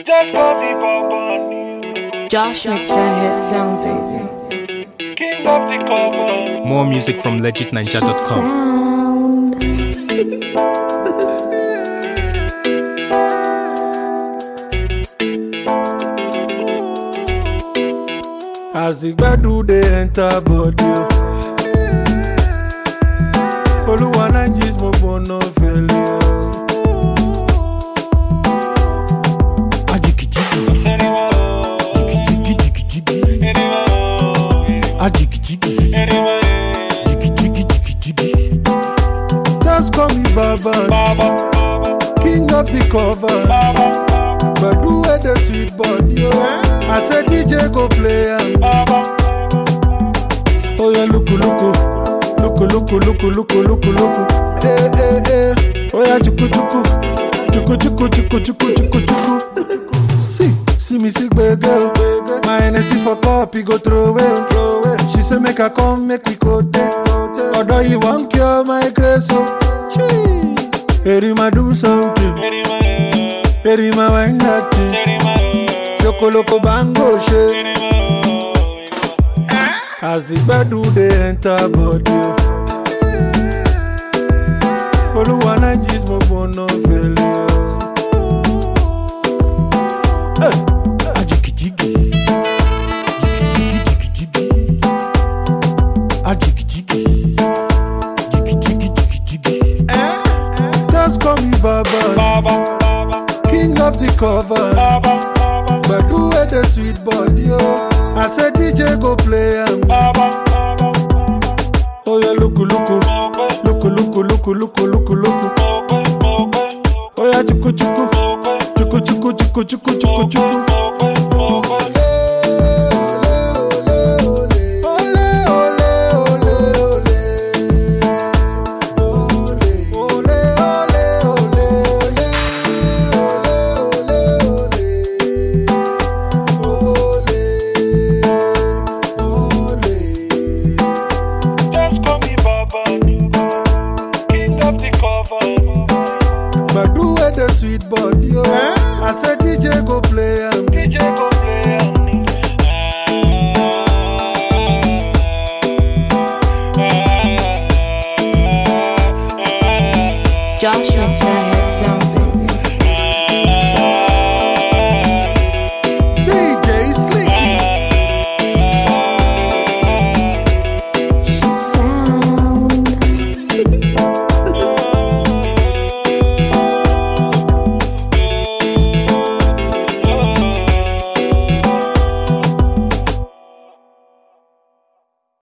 Just call me Bobani, Josh McDaniel sound baby. king of the cover. More music from legitninja.com. Sound. As the gbedu dey enter body o. Olúwa Nàìjíríà mo gbóná fèlè o. Ajigijigi, jigijigi, jigijigi, ajigijigi, jigijigi, jigijigi. Just call me Baba, Baba, king of the cover. Baba, Gbedu wey dey sweet body o. I say DJ go play am. Baba, Oya luku luku, luku luku luku luku luku luku. Eh eh eh. Oya chuku chuku, chuku chuku chuku chuku chuku chuku. See, see me see gbege o. My Hennessy for cup, he go throw away o. She say make I come, make we go there. Although you wan cure my grace o. Chee. Erima do something, Erima wine that thing. Chokoloko bango shake. As the gbedu dey enter body o. Olúwa Nàìjíríà mo gbóná fèlè o. Hey! Ajigijigi, jigijigi, jigijigi. Ajigijigi, jigijigi, jigijigi. Just call me Baba, Baba, Baba, king of the cover. Baba, Gbedu wey dey sweet body o. I say DJ go play am. Baba, Oya luku luku, luku luku luku luku luku luku. Oya chuku chuku, chuku chuku chuku chuku chuku chuku. just call me Baba, king of the cover. Gbedu wey dey sweet body o.